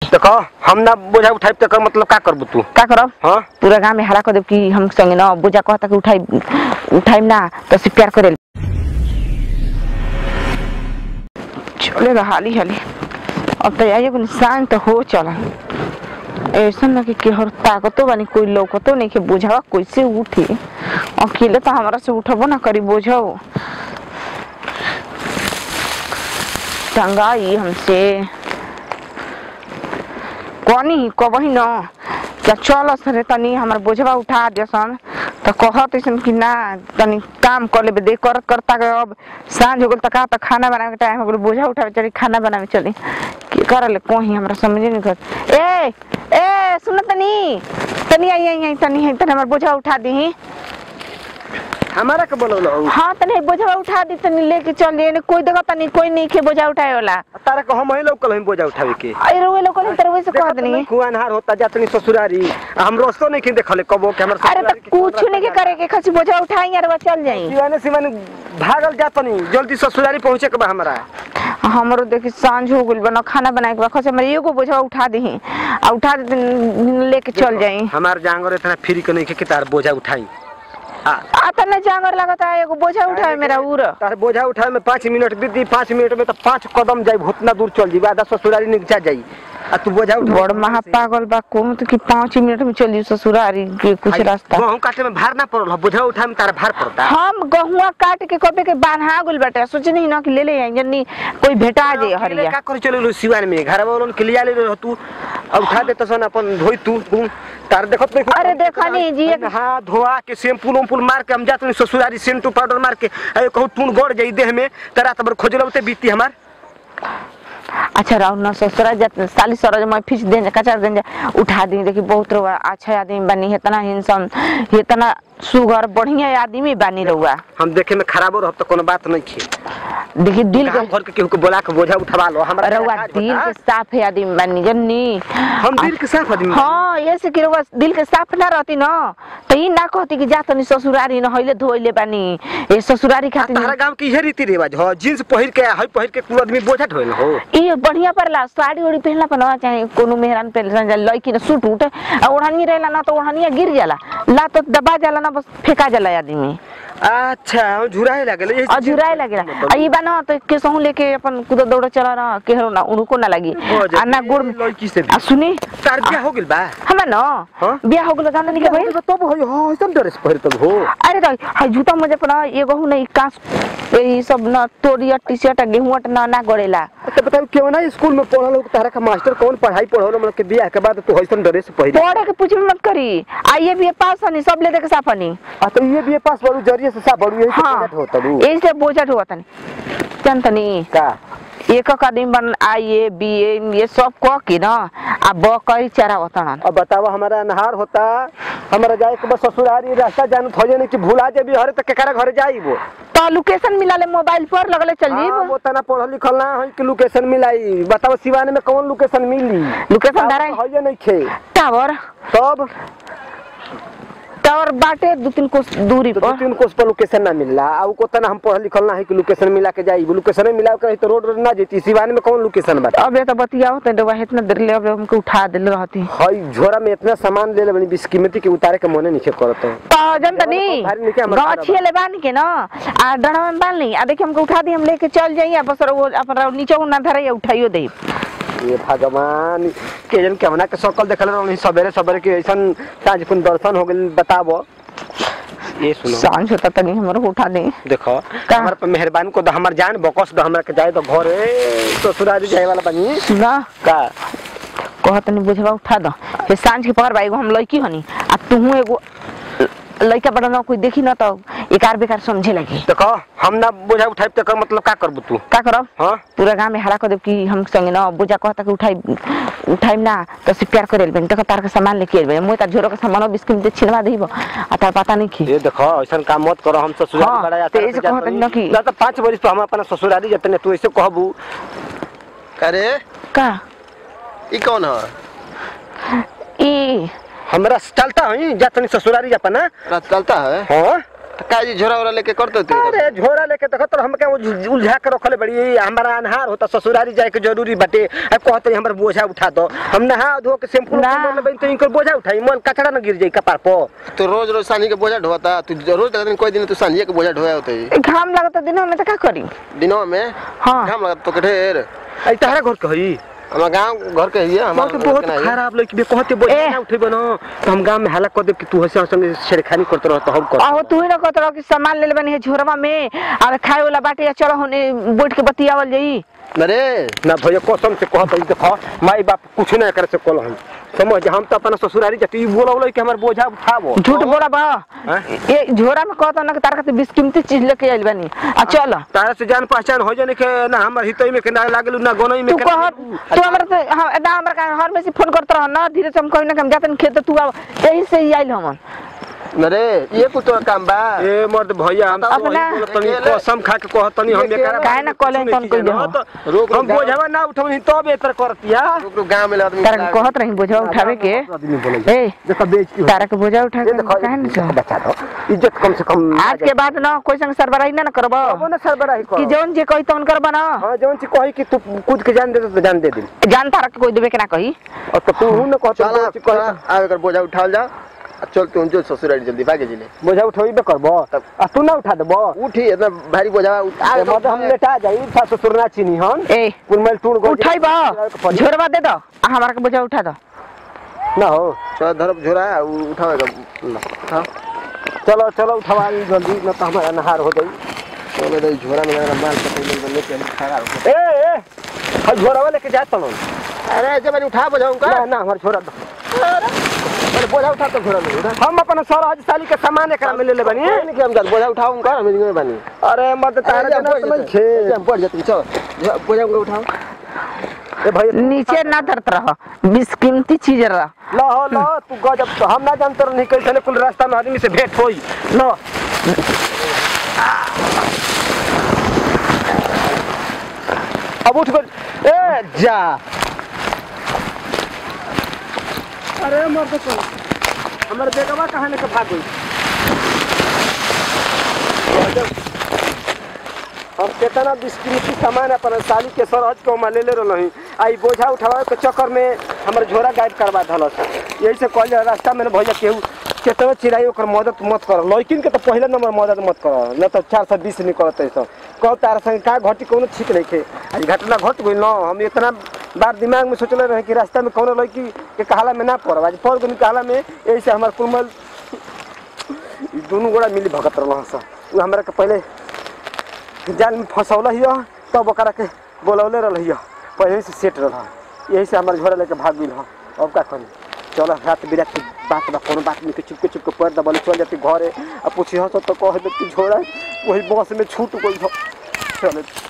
देखो हम ना बोझा उठाई तक मतलब का करबू तू का करब हाँ पूरा गांव में हला कर देब कि हम संगे न बुझा कहता कि उठाई उठाई ना तो से प्यार करे चलेगा हाली हाली अब तो आइए को निशान तो हो चला ऐसा ना कि केहर ताकतो बानी कोई लौकतो नहीं के बुझावा कैसे उठी अकेले तो हमारा से उठबो ना करी बुझाओ टंगाई हमसे कनी कबही न क्या चल सरे तनी हमार बोझवा उठा देसन तो कहत ऐसन कि ना तनी काम कर लेबे देख करत करता के अब सांझ हो गेल त का त खाना बनावे के टाइम हो गेल बोझा उठावे चली खाना बनावे चली की करले कोही हमरा समझे नहीं कर ए ए सुन तनी तनी आई आई आई तनी है तनी हमार बोझा उठा दी हमारा के बोलौलो हाँ तनी बोझवा उठा दी तनी लेके चल जे कोई देखा तनी कोई नहीं के बोझा उठाए वाला तारा को हम ही लोग कल बोझा उठावे के अरे रोए लोग नहीं तरह से कह दनी कुआं नहार होता जातनी ससुरारी हम रोस्तो नहीं देखले कबो के हमर अरे तो कुछ नहीं के करे के खसी बोझा उठाई यार वो चल जाई सिवाने सिवाने भागल जातनी जल्दी ससुरारी पहुंचे के बा हमरा हमरो देखी सांझ हो गइल बना खाना बनाए के बा खसे हमरे एगो बोझा उठा दही आ उठा दे लेके चल जाई हमार जांगर इतना फ्री के नहीं के तार बोझा उठाई आ आ त न जांगर लगता है एगो बोझा उठाए मेरा उर तार बोझा उठाए में पाँच मिनट दीदी पाँच मिनट में तो पाँच कदम जाई उतना दूर चल जी आधा ससुरारी नीचा जाई आ तू बोझा उठा बड़ महा पागल बा कोन तो कि पाँच मिनट में चली ससुरारी के कुछ रास्ता गहूं काटे में भार ना पड़ल ह, बोझा उठाए में तारा भार पड़ता हम गहुआ काट के कबे के बांधा गुल बाटे सोचनी न कि ले ले आई जन्नी कोई भेटा जे हरिया का कर चले सिवान में घर वालों के लिया ले रह तू आ उठा दे तसन अपन धोई तू तू तार देखत नहीं अरे देखा नहीं जी, एक- हां धोआ के शैम्पू उम्पूल मार के हम जात नहीं ससुरारी सेंटू पाउडर मार के अरे कहू टून गड़ जाई देह में तरा तबर खोजलबते बीती हमार अच्छा राहुल न ससुरा जत साली सरज मैं फिच दें कचर दें उठा दी देखी बहुत रहुआ अच्छा आदमी बनी इतना हिंसन इतना सुगर बढ़िया आदमी बनी रहुआ हम देखे में खराबो रहब तो कोनो बात नहीं खे देखी दिल के गांव घर के केहू के बोला के बोझा उठवा लो हमरा रहुआ काज दिल बता। के साफ है आदमी बनी जन्नी हम दिल के साफ आदमी बानी। हाँ ये से कि रहुआ दिल के साफ ना रहती न तो ई ना कहती कि जा तनी ससुरारी न हइले धोइले बानी ए ससुरारी आ, खातिर तहरा गांव के इहे रीति रिवाज हो जींस पहिर के हई पहिर के कुल आदमी बोझा ढोल हो ये बढ़िया परला साड़ी उड़ी पहनला पर ना चाहे कोनो मेहरान पहनला जा लड़की ने सूट उठ आ ओढ़नी रहेला ना तो ओढ़निया गिर जाला ला तो दबा जाला ना बस फेंका जाला आदमी अच्छा हम झुराए लागल यही और झुराए लगेला आ ई बा ना तो के सहू लेके अपन कूद दौड़ चला ना केहरो ना उनको ना लगी आ ना गुड़ लड़की से भी। आ सुनी तार बियाह हो गेल बा हमें ना हाँ? बियाह हो गेल जान नहीं के भाई तब हो हो ऐसन ड्रेस पहिर तब हो अरे तो हाय जूता मुझे पर ना एगो हूं नहीं कास ई सब ना तोरिया टी शर्ट गेहूं ना ना गड़ेला अच्छा बताओ क्यों ना स्कूल में पढ़ल हो तारा का मास्टर कौन पढ़ाई पढ़ल मतलब के बियाह के बाद तू ऐसन ड्रेस पहिर पढ़े के पूछ मत करी आइए भी पास हनी सब ले दे के साफनी आ तो ये बीए पास बड़ू जरिए से सा बड़ू यही हाँ से होता बू ऐसे बोझा हुआ तनी जानतनी का एक एक आदमी बन आई ए बी ए ये सब कह के ना आ बकरी चरा वतन अब बतावा हमारा अनहार होता हमारा जाए के बस ससुरारी रास्ता जान थोजे नहीं कि भुला जेबी हरे तक केकरा घर जाईबो तो लोकेशन मिला ले मोबाइल पर लगले चल हाँ, जीब वो तना पढ़ल लिखल ना है कि लोकेशन मिलाई बताओ सिवाने में कौन लोकेशन मिली लोकेशन धराई है नहीं खे टावर तब टावर बाटे दो तीन कोस दूरी तो दू पर तीन कोस पर लोकेशन ना मिलला आ उ को तना हम पढ़ल लिखल ना है कि लोकेशन मिला के जाई लोकेशन मिला के तो रोड रोड ना जेती सिवाने में कौन लोकेशन बता अब ये तो बतियाओ तो डबा इतना देर ले अब हमको उठा दिल रहती हई झोरा में इतना सामान ले ले बनी बीस कीमती के उतारे के मने नीचे करत है तो जनतनी भारी निके हमर गाँव छिए ले बांध के ना आ डंडा में बांध ली आ देखिए हमको उठा दी हम लेके चल जाइए बस वो अपन नीचे ना धरे उठाइयो दे ये भगवान के जन केवना के सकल देखल रहनी सवेरे सवेरे के ऐसन ताज कुन दर्शन हो गेल बताबो ये सुनो सांझ होता तनी हमरो उठा दे देखो का? हमार पे मेहरबान को द हमर जान बकस द हमरा के जाए तो घरे ससुरारी जाए वाला बनी सुना का कहत नहीं बुझवा उठा दो ये सांझ के पकड़ बाई हम लड़की हनी आ तू एगो लड़का बड़ा ना कोई देखी ना तो एकार बेकार समझे लगी देखो हम ना बोझा उठाई तक मतलब का करबू तू का करब हाँ पूरा गांव में हला कर देब कि हम संगे ना बुझा कहता कि उठाई उठाई ना तो से प्यार करे बन तक तार के सामान लेके आइबे मुई तार झोरो के सामान बिस्किट दे छिलवा देब आ तार पता नहीं की ये देखो ऐसा काम मत करो हम ससुरारी हाँ, बड़ा तो ऐसे कहत न कि- ना तो पाँच बरिस पे हम अपना ससुरारी जतने ने तू ऐसे कहबू अरे का ई कौन है ई हमरा चलता है जातनी ससुरारी अपना रात चलता है हाँ तो का जी झोरा वोरा लेके करते थे अरे झोरा लेके देखो तो हमके वो झु- उलझा के रखले बड़ी हमारा अनहार होता ससुरारी जाए के जरूरी बाटे अब कहते हमर बोझा उठा दो हम नहा धो के शैम्पू ना। लेबे तो इनकर बोझा उठाई मन कचड़ा न गिर जाई कपार पर तो रोज रोज सांझी के बोझा ढोता तू रोज देखते कोई दिन तू सांझी के बोझा ढोया होते घाम लगता दिन में तो का करी दिनों में हाँ घाम लगता तो के ढेर आई तहरा घर के हई हमारा गांव घर के ही है बहुत हमारा बहुत घर के खराब लड़की बे कहते बोझा ए। ना उठेबे न तो हम गांव में हल्ला कर देब कि तू हसे संगे छेड़खानी करत रह तो हम कर आहो तू ही ना कहत रहो कि सामान ले लेबनी है झोरवा में और खाए वाला बाटे या चलो होने बैठ के बतियावल जाई अरे ना भैया कसम से कहत हई देखो माई बाप कुछ ना करे से कल हम समझ हम तो अपना ससुरारी जाती बोला बोला कि हमर बोझा उठाबो झूठ बोला बा हैं? ये झोरा में कहत ना कि तार खातिर बिस्कीमती चीज लेके आइल बानी आ चल तारा से जान पहचान हो जाने के ना हमर हितई में के ना लागल ना गोनई में तू के कह तू हमरा से हाँ, ना हमरा का हर में से फोन करत रह ना धीरे से हम कहीं ना कहीं जाते खेत तू आव यही से ही आइल हमन अरे ये कुछ तो काम बा ए मर्द भैया हम तो अपना- वही बोलतनी कसम खा के कहतनी हम एकरा काहे ना कहले तन कोई देहो? तो रोक हम बोझवा ना उठवनी तब एतर करतिया रुक रुक गांव में आदमी तारा के कहत रही बोझा उठावे के ए देखो बेच की तारा के बोझा उठा के देखो काहे ना चल? बचा दो इज्जत कम से कम आज के बाद ना कोई संग सरबराही ना करब अब ना सर बड़ा ही कि करो जौन जे कही तौन करब ना हां जौन ची कही कि तू कूद के जान दे तो जान दे दे जान तारा के कोई देवे के ना कही और तो तू न कहत चला जौन ची कही आवे कर बोझा उठाल जा आ चल तू जो ससुरारी जल्दी भागे जिले बोझा उठोइबे करबो आ तू ना उठा देबो उठी इतना भारी बोझा ए मर्द हम लेटा जाई था ससुर ना चिनी हम ए कुल मेल टूट गो उठाई बा झोरवा दे दो आ हमारा के बोझा उठा दो ना हो चल धरब झोरा उ- उठावेगा ला, उठा चलो चलो उठवाई जल्दी न तो हमारा नहार हो जाई चलो दे झोरा में लगा माल पकड़ ले लेके हम खड़ा हो ए ए हल झोरावा लेके जा तनो अरे जब मैंने उठा बोझा उनका ना ना हमार छोरा दो अरे बोझा उठा तो झोरा में उठा हम अपन सर आज साली के सामान एकरा में ले ले बनी नहीं कि हम जात बोझा उठाओ उनका हम नहीं बनी अरे मर्द तारा के ना समझ छे हम पड़ जाते चल झो- बोझा उनका उठाओ ए भाई नीचे ना धरत रह बिस्कीमती चीज रह लो हो लो तू गजब तो हम ना जानते रही कैसे कुल रास्ता में आदमी से भेंट होई लो अब उठ कर ए जा अरे मर्द तो हमारे बेगवा कहाँ लेके भाग गई गजब। हम केतना बिस्कीमती सामान अपन साली के सरहज के हम ले ले रही आई बोझा उठावे के चक्कर में हमर झोरा गायब करवा धलस यही से कहले रास्ता में न भैया केहू केतना चिराई ओकर मदद मत कर लड़किन के तो पहले नंबर मदद मत कर न तो चार सौ बीस निकलत है सब कहो तारा संग का घटी कोनो ठीक नहीं खे आज घटना घट गई न हम इतना बार दिमाग में सोचले रहे कि रास्ता में कोनो लड़की के कहला में ना पड़ब आज पड़ गई कहला में यही से हमार कुलमल ई दोनों गोड़ा मिली भगत रहल सा उ हमरा के पहले जाल में फंसौल हियो तब ओकरा के बोलौले रहल हियो पहले से सेट रहल यही से हमार झोरा लेके भाग गइल ह अब का करी चलो रात बिरात के बात बा कोनो बात नहीं के चुपके चुपके पैर दबल चल जाती घरे आ पूछी हस तो कह दे कि झोरा वही बस में छूट गइल ह चलो